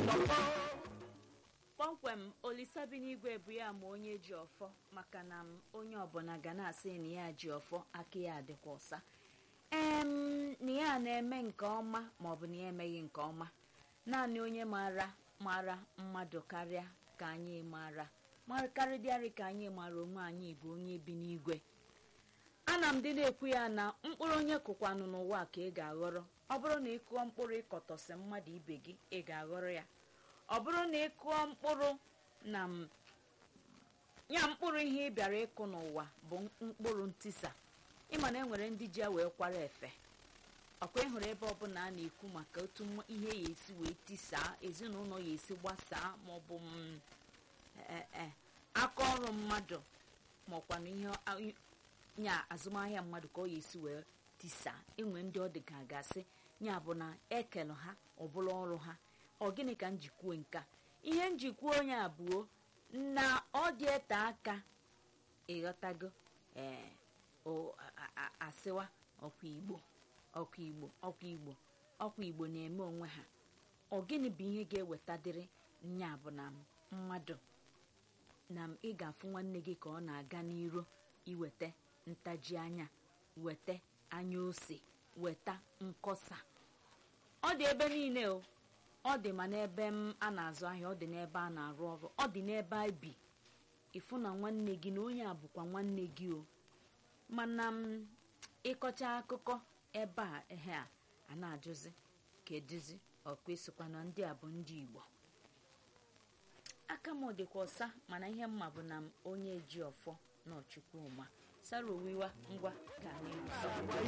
kpọmkwem olisabi n'igwe bụ ya ma onye ji ọfọ maka na m onye ọbụla ga na-asị na ya ji ọfọ aka ya adịkwa ọsa em na ya na-eme nke ọma maọbụ na ya emeghị nke ọma naanị onye maara mara mmadụ karịa ka anyị mara karịdịarị ka anyị mara onwe anyị bụ onye bi n'igwe ana m dị na-ekwu ya na mkpụrụ onye kụkwanụ n'ụwa ka ị ga-aghọrọ ọ bụrụ na ị kụọ mkpụrụ ịkọtọsị mmadụ ibe gị ị ga-aghọrọ ya ọ bụrụ na ị kụọ mkpụrụ na m ya mkpụrụ ihe ị bịara ịkụ n'ụwa bụ mkpụrụ ntisa ịma na enwere ndị ji ya wee kwara efe ọkwa ịhụrụ ebe ọbụla a na-ekwu maka otu ihe ya esi wee tisaa ezinụlọ ya esi gbasaa maọbụ aka ọrụ mmadụ maọkwanụ ihe nya azụmahịa mmadụ ka ọ ya esi wee tisaa enwe ndị ọ dị ka gasị ya bụ na ekele ha ọbụla ọrụ ha ọ gịnị ka njikwuo nka ihe njikwa onye abụọ na ọ dị ete aka ịghọtago ee asịwa ọkwa igbo ọkwa igbo ọkwa igbo ọkwa igbo na-eme onwe ha ọ gịnị bụ ihe ga-ewetadịrị nya bụ na mmadụ na m ị ga-afụ nwanne gị ka ọ na-aga n'iro iweta ntaji anya weta anya ose weta nkọsa ọ dị ebe niile o ọ dị ma n'ebe m a na-azụ ahịa ọ dị n'ebe a na-arụ ọrụ ọ dị n'ebe a bi ịfụ na nwanne gị na onye a bụkwa nwanne gị o mana m ịkọcha akụkọ ebe a ehe a a na-ajụzi kedụzi ọkwa esokwa na ndị a bụ ndị igbo aka m dịkwa ọsa mana ihe mma bụ na m onye ji ọfọ n'ọchukwu ụma sara owiwa ngwa ka na